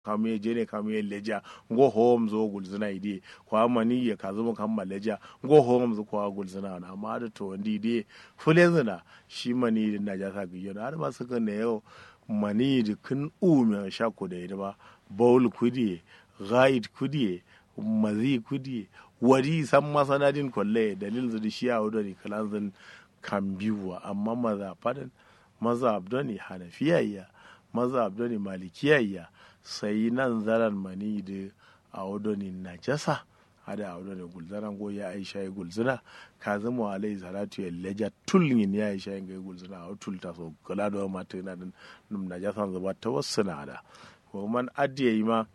kamu je ne kamu ye leja ngo hom zo gulzina ide kwa mani ya ka zuma kan leja ngo hom zo kwa gulzina na amma da to ndi de fulezina shi mani da na jasa giyo na har ma suka ne yau mani da kun ume sha ko da ida ba baul kudi ghaid kudi mazi kudi wari san masanadin kwalle dalil zudi shi a wadani kalanzin kan biyuwa amma maza fadan maza abdoni hanafiyayya maza abdoni malikiyayya sai nan zaran mani da a wadani najasa hada a wadani gulzana go ya aisha ya gulzina ka zama alai salatu ya leja tulgin ya aisha ya gulzina a tulta so kula da mata yana da najasan zuba ta wasu na da ko man adiye yi ma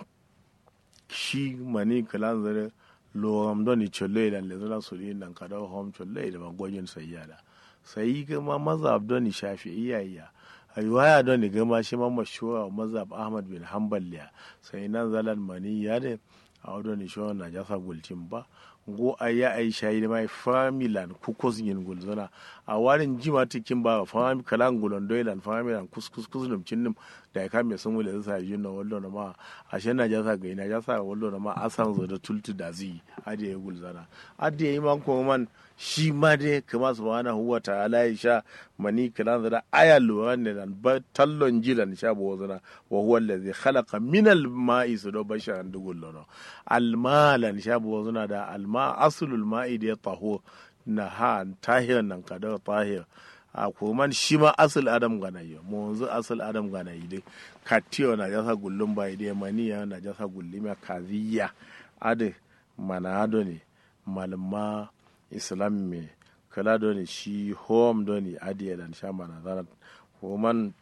shi mani kalan zare loram doni cholle dan le zala suri nan kada hom cholle da magwajin sayyada sai kuma mazhab doni shafi'iyya riwaya doni gama shi ma mashhura mazhab ahmad bin hanbal ya sai nan zalan mani ya ne a wadoni shi na jasa gulcin ba go aya ai shayi mai familan kukos yin gulzuna a warin jima tikin ba fami kalan gulon doilan familan kuskus kusnum cinnum da ka me sun wule sa yin wallo na ma a shan na jasa ga ina jasa wallo na ma asan zo da tultu da zi ade ya gulzana ade yi man ko man shi ma dai kama subhanahu wa ta'ala ya sha mani kalan da aya luran ne dan ba tallon jilan sha bo zana wa huwa allazi khalaqa min al ma'i sudo basharan dugullo al malan sha bo zana da al ma aslul ma'i da taho na ha tahir nan kada tahir a koman shi ma asul adam ganayi mu yanzu asul adam ganayi dai katiyo na jasa gullum bai dai maniya na jasa gullum kaziya ade mana ado ne malama islam me kala do ne shi home do ne ade dan sha mana zarat koman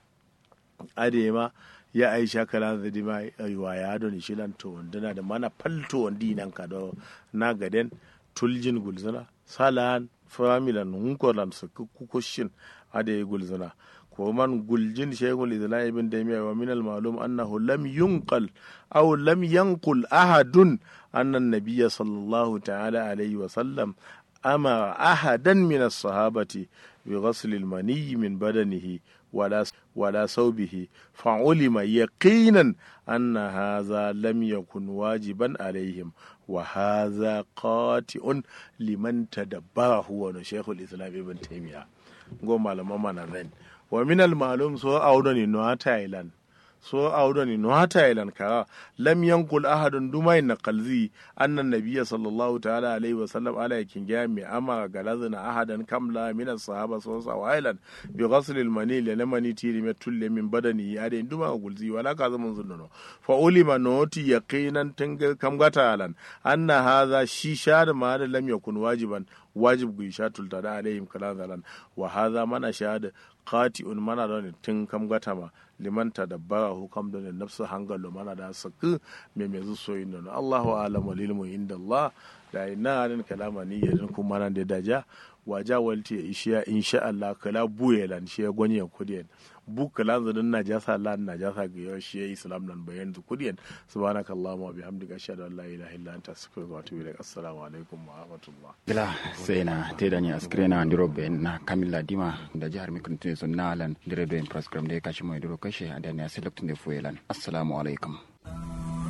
ade ma ya aisha kala zadi ma ayuwa ya do ne shi lan to wandana da mana falto wandi nan ka do na gaden tuljin gulzana salan familan hunkolan su kukushin ade gulzana ko man guljin shaykhul islam ibn taymiyyah wa min al ma'lum annahu lam yunqal aw lam yanqul ahadun anna an-nabiy sallallahu ta'ala alayhi wa sallam ama ahadan min as-sahabati bi ghasl al-mani min badanihi ولا ولا صوبه فعلم يقينا أن هذا لم يكن واجبا عليهم وهذا قاطع لمن تدبره ونشيخ الإسلام ابن تيمية قوم على ماما نذن ومن المعلوم سوى أودني نوع تايلاند so audoni no hata ilan kara lam yankul ahadun dumai na kalzi annan nabiyya sallallahu ta'ala alaihi wasallam ala yakin ga mi ama galazina ahadan kamla min sahaba so sa wailan bi ghasl al mani li lamani tiri me tulle min badani ya de duma gulzi wala ka zaman zunno fa ulima noti yaqinan tangal kam gata alan anna hadha shi shada ma da lam yakun wajiban wajib gu sha tulta da alaihim kala zalan wa hadha mana shada qati'un mana da tun kam gata ma liman tadabbara hukam da nafsu hangalo mana da saku me me zu soyin da Allahu a'lamu lil mu inda Allah da ina nan kalama ni yadin kuma nan da daja waja walti ya ishiya insha Allah kala buye lan shi ya gwani ya kudiyan bu kala zadin najasa lan najasa ga yau shi ya islam nan bayan zu kudiyan subhanaka allahumma wa bihamdika ashhadu an la ilaha illa anta astaghfiruka wa atubu ilaik assalamu alaikum wa rahmatullah gila sai na teda ni askrena ndiro be na kamilla dima da jihar mikrotin sun nalan dire do in program de kashi mai duro kashe adani a select ne fuelan assalamu alaikum